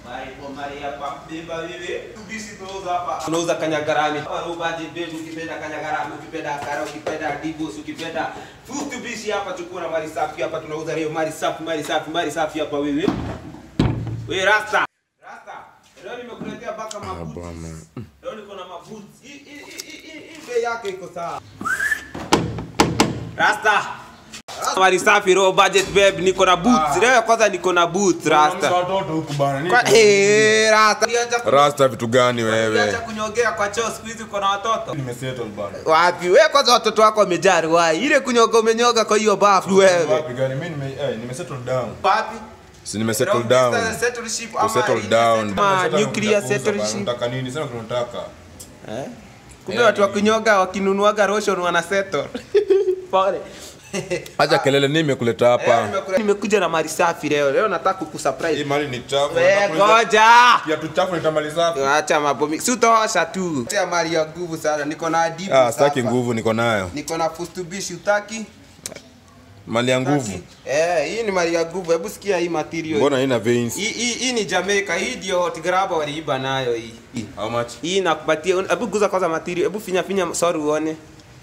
tunauza kanyagarami hapa robaji bebu ukipenda kanyagarami ukipenda kara ukipenda dibos ukipenda futubishi hapa chukua na mali safi hapa tunauza leo mali safi mali safi mali safi hapa wewe wewe rasta rasta leo nimekuletea baka mabuti leo niko na mabuti hii hii hii hii hii bei yake iko sawa rasta mali safi roho budget babe niko na boots leo kwanza niko na boots rasta watoto huku bana. Kwa- Eh, rasta Uliacha ku- Rasta vitu gani uliacha wewe? kunyogea kwa choo siku hizi uko na watoto Nimesettle bana. wapi we kwanza watoto wako wamejaa riwai ile kunyoga umenyoga kwa hiyo bafu wewe Wapi gani? Mimi nime eh nimesettle down. wapi Si nimesettle Long down. distance settleship ama Kusettle ile down. settle- ama Sasa nuclear unataka kuuza bana, settleship Unataka nini? Sasa tunataka. Eh? kumbe watu wa kunyoga wakinunuaga roshon wana settle pole Acha kelele nini imekuleta Eh, hapa? nimekula- nimekuja na mali safi leo leo nataka Hii kukusurprise mali ni chafu. we Unakuuliza- ngoja Kiatu chafu nitamaliza. acha mambo mingi si utaosha tu Tia mali ya nguvu sana niko na adibu Ah, sitaki sasa. nguvu niko nayo. niko na fustubishi utaki Mali ya nguvu. Utaki? eh hii ni mali ya nguvu hebu sikia hii material Mbona haina veins? hii hii hii ni Jamaica hii ndio hot grabber waliiba nayo hii Hii. How much? hii nakupatia hebu guza kwanza material hebu finya finya sorry uone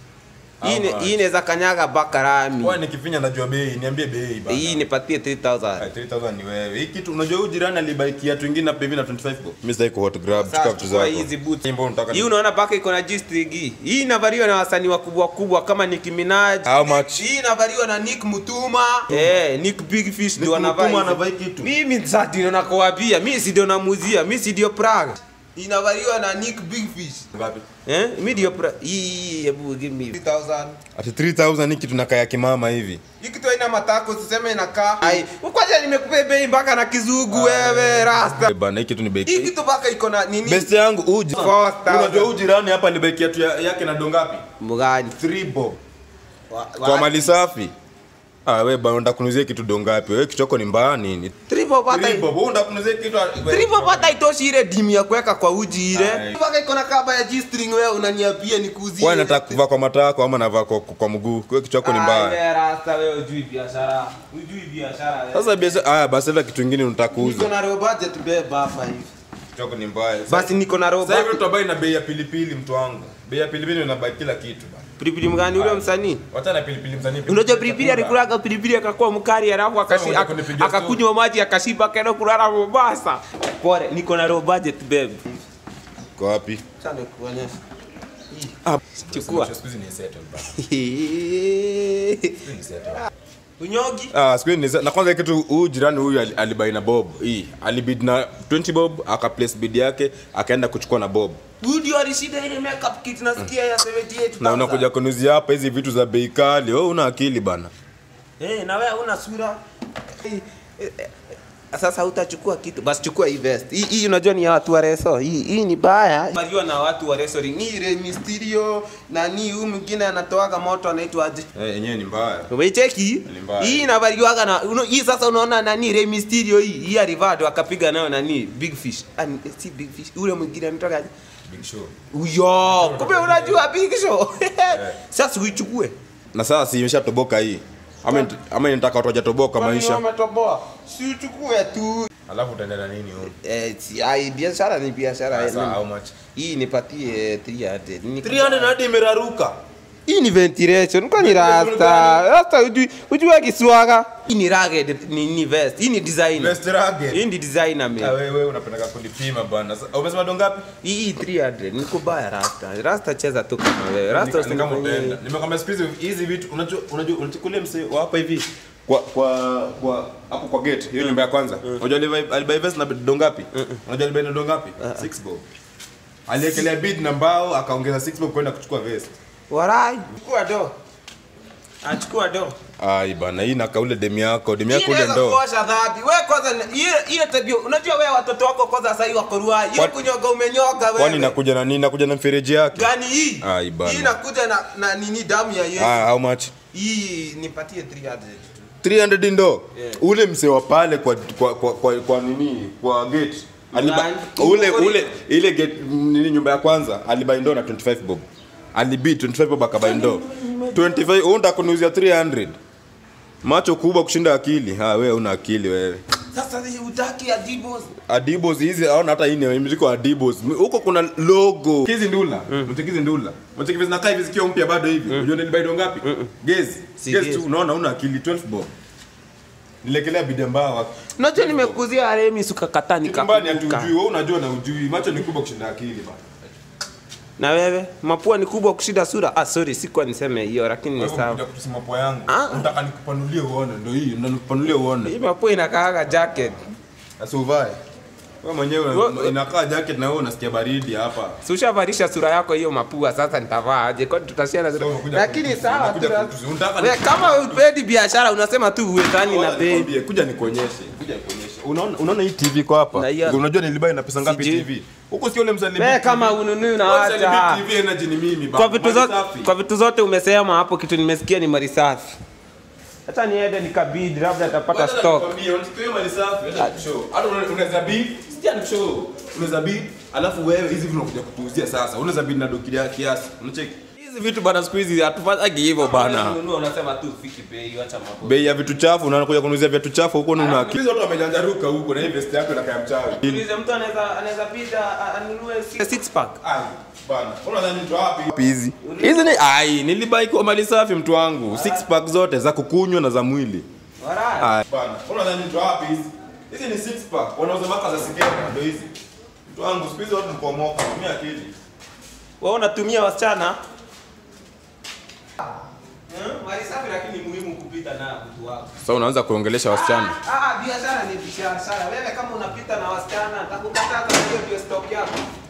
hii ni- How much? hii inaweza kanyaga bakarami Kwa nikifinya najua bei, niambie bei bana. hii nipatie 3000 Ah, 3000 ni wewe. Hii kitu unajua huyu jirani alibai kiatu kingine hapa hivi na 25 bob. Mimi sitaki ku hot grab, Sasa chukua vitu chukua zako. hizi boots. Hii mbona unataka? hii unaona paka iko na G-string hii hii inavaliwa na wasanii wakubwa kubwa kama Nicki Minaj How much? hii inavaliwa na Nick Mutuma eh Nick Big Fish ndio Nick anavaa Mutuma hizi. anavaa hii kitu? mimi sasa ndio nakuambia mimi si ndio namuzia mimi si ndio Prague inavaliwa na Nick Big Fish Ngapi? eh mimi ndio Prague hii hebu give me 3000 Ati 3000 ni kitu nakaa ya kimama hivi. hii kitu haina matako usiseme inakaa ai kwanza nimekupea bei mpaka na kizugu wewe rasta Bana hii kitu ni bei. hii kitu mpaka iko na nini Best yangu uji. 4000. Unajua huyu jirani hapa alibai kiatu ya- yake na dongapi? mgani 3 bob. Kwa mali safi. Ah, wewe bana unataka kunuzia kitu dongapi? Wewe kichoko ni mbaya nini? triple pata 3 bob. Wewe unataka kunuzia kitu triple pata itoshi ile dimu ya kuweka kwa uji ile Ai. mpaka iko na kaba ya G-string wewe unaniambia nikuuzie Wewe nataka kuvaa kwa matako ama navaa kwa, kwa mguu. Wewe kichoko ni mbaya. wewe rasta wewe ujui biashara ujui biashara wewe Sasa biashara haya basi hata kitu kingine unataka niko kuuza. na roho budget beba hapa hivi Kichoko ni mbaya. basi niko na roho Sasa hivi budget tutabai na bei ya pilipili mtu wangu. Bei ya pilipili unabai kila kitu bana. pilipili mgani ule msanii Wacha na pilipili msanii. unajua pilipili alikulaga pilipili akakuwa mkali alafu akashi- Sasa unataka kunipigia aka- akakunywa maji akashiba akaenda kulala Mombasa pole niko na roho budget babe Kwa wapi? acha nikuonyeshe Ah, chukua Siku hizi ni settle bana. Ni settle. unyogi Ah, siku hizi ni settle. Na kwanza kitu huyu jirani huyu ali- alibai na Bob. Hii alibid na 20 Bob, aka place bid yake, akaenda kuchukua na Bob. huyu ndio alishinda ile makeup kit nasikia ya 78 Na unakuja kunuzia hapa hizi vitu za bei kali. Wewe una akili bana. Eh, na wewe una sura. Eh, eh, eh, Sasa utachukua kitu. Basi chukua hii vest. Hii hii unajua ni ya watu wa reso. Hii hii ni baya. Mariwa na watu wa reso. Ni Rey Mysterio na ni huyu mwingine anatoaga moto anaitwa aje? Eh, yenyewe ni mbaya. Umecheki? Ni mbaya. Hii inavaliwaga na uno, hii sasa unaona nani Rey Mysterio hii. Hii alivado akapiga nayo nani Big Fish. Ah, ni- si Big Fish. Ule mwingine anatoka aje? Big show. Uyo, kumbe unajua Big Show. Sasa uichukue. Na sasa si imeshatoboka hii. Ama nit- ama nitaka watu wajatoboka maisha. Umetoboa. Si uchukue tu. Alafu utaenda na nini huko? Eh, si, ai, biashara ni biashara. Sasa eh, how much? Hii nipatie 300. Ni- 300 hadi imeraruka. Hii ni ventilation. Kwa ni rasta. Rasta ujui ujui kiswaga. Hii ni rugged ni, ni vest. Hii ni designer. Best rugged. Hii ni designer Ah, me. wewe unapenda kunipima bana. Sasa, Umesema dongapi? Hii 300. Niko baya rasta. Rasta cheza tu kama wewe. Rasta Ni- ni kama usinifanyie- utaenda. Nimekwambia siku hizi hizi vitu unajua unajua unachukulia msee wa hapa hivi kwa kwa kwa hapo kwa gate hiyo nyumba ya kwanza. Unajua alibai alibai vest na dongapi? Unajua alibai na dongapi? 6 bob. Aliekelea bid na mbao akaongeza 6 bob kwenda kuchukua vest. Warai. Chukua do. Achukua do. Ai bana hii na kaule demu yako, demu Hii yako ule inaweza ndo. kuosha dhambi. Wewe kwanza ile ile tabia. Unajua wewe watoto wako kwanza sasa hivi wako ruai. Hiyo Kwani- kunyoga umenyoga wewe. Kwani nakuja na nini? Nakuja na mfereji yake. gani hii? Ai, bana. Hii inakuja na, na nini damu ya Yesu. Ah, how much? Hii nipatie 300. 300 ndo. Yeah. Ule msee wa pale kwa kwa kwa, kwa, kwa nini? Kwa gate. Aliba, Nani? ule Uko ule ile gate nini nyumba ya kwanza alibai ndo na 25 bob. Alibi 25 bob akabai ndo. 25 wewe unataka kuniuzia 300. Macho kubwa kushinda akili. Ha wewe una akili wewe. Sasa hii utaki Adibos. Adibos hizi aona hata hii ni imeandikwa Adibos. Huko kuna logo. Hizi ndula. Mtiki hizi ndula. Mtiki hizi zinakaa hivi zikiwa mpya bado hivi. Unajua nilibai do ngapi? Gezi. Si Gezi gezi. tu unaona una akili 12 bob. Nilekelea bidembaa wa. Unajua nimekuzia Remi sukakata Nyumbani nikakumbuka. hatujui, wewe unajua na ujui. Macho ni kubwa kushinda akili bana. Na wewe mapua ni kubwa kushinda sura. Ah, sorry, sikuwa niseme hiyo lakini ni Wewe sawa. unakuja kutusema poa yangu. Ah. Unataka nikupanulie uone, ndio hii, ndio nikupanulie uone. Hii mapua inakaaga jacket. Sasa uvae. Wewe mwenyewe Wewe- inakaa jacket na wewe unasikia baridi hapa. Si ushavalisha sura yako hiyo mapua sasa nitavaa aje? Kwani tutasiana Sasa unakuja Lakini kutusi- sawa unakuja tuna- kutusi. Unataka Wewe kama upendi biashara unasema tu uwezani na Ngoja bei. nikwambie, kuja nikuonyeshe kuja nikuonyeshe unaona unaona hii tv kwa hapa Na hiyo- unajua nilibai na pesa ngapi Sijui. tv huko sio ule mzalibi Wewe kama ununui unaacha. tv energy ni mimi Kwa bana. vitu Mali zote safi. kwa vitu zote umesema hapo kitu nimesikia ni mali safi. Hata niende nikabidi labda atapata Ngoja stock. nikwambie, unachukua hiyo mali safi hata nikushow hata una- unaweza bid sija nikushow unaweza bid alafu wewe hizi vitu unakuja kutuuzia sasa unaweza bid na dokilia kiasi unacheki hizi vitu bana siku hizi hatufanyagi hivyo bana Ununua unasema tu fiki bei acha mambo. bei ya vitu chafu unakuja kunuuzia vitu chafu huko una akili watu wamejanjaruka huko na hii vest yako inakaa mchawi Ulize mtu anaweza anaweza bida anunue six pack. Ai, bana. Unadhani mtu wapi? Hizi. Hizi ni ai, nilibai kwa mali safi mtu wangu. Six pack zote za kukunywa na za mwili. Alright. Ai. Bana. Unadhani mtu wapi hizi? Hizi ni six pack. Wanauza maka za sigara ndio hizi. Mtu wangu siku hizi watu mkomoka, tumia akili. Wewe unatumia wasichana? Mali safi lakini muhimu kupita na mtu wako. Sasa unaanza kuongelesha wasichana. Ah, ah, biashara ni biashara. Wewe kama unapita na wasichana, nitakukataza hiyo ndio stock yako.